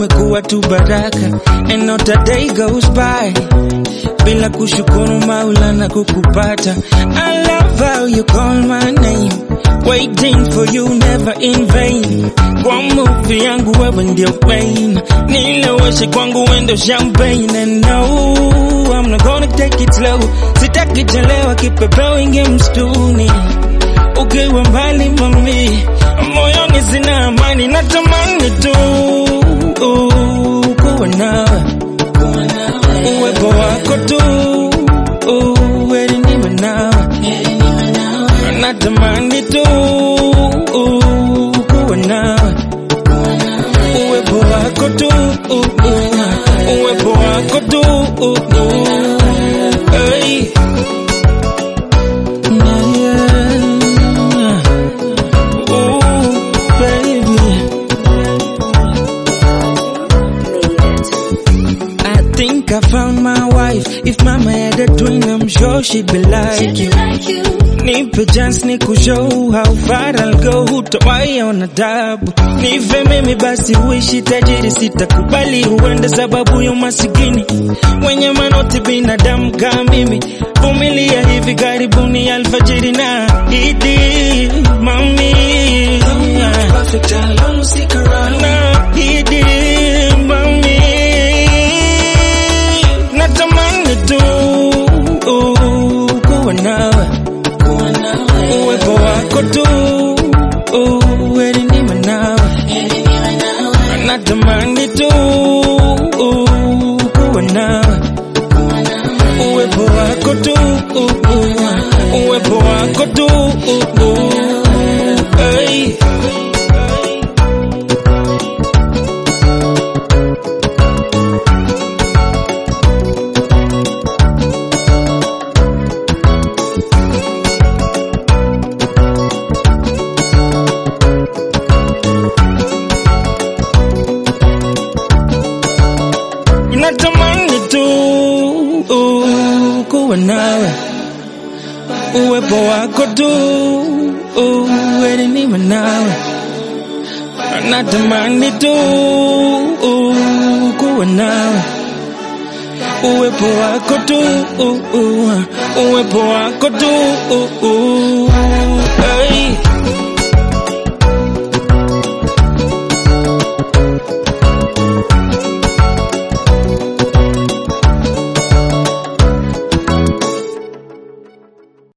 umekuwa tu baraka and not a day goes by bila kushukuru Maulana kukupata. I love how you call my name, waiting for you never in vain. Kwa movie yangu wewe ndio main, nileweshe kwangu wendo champagne and no, I'm not gonna take it slow. Sitaki chelewa, kipepeo inge mstuni ukiwa mbali mami, moyoni sina amani, natamani tu kuwa nawe uwepo wako tu heri niwe nawe, natamani tu kuwa nawe uwepo wako tu uwepo wako tu hey. Yeah. Ooh, baby. I think I found my wife. If mama had a twin, I'm sure she'd be like you. Nipe chance ni kushow how far I'll go, hutawahi ona tabu. Nife mimi basi uishi tajiri, sitakubali uende sababu ya umasikini. Wenye manoti binadamu kama mimi, vumilia hivi karibuni alfajiri na idi mami na idi mami natamani tu kuwa nawe uwepo wako tu heri niwe nawe natamani tu kuwa nawe uwepo wako tu uwepo wako tu hey. natamani tu kuwa nawe uwepo wako tu heri niwe nawe natamani tu kuwa nawe uwepo wako tu uwepo wako tu hey.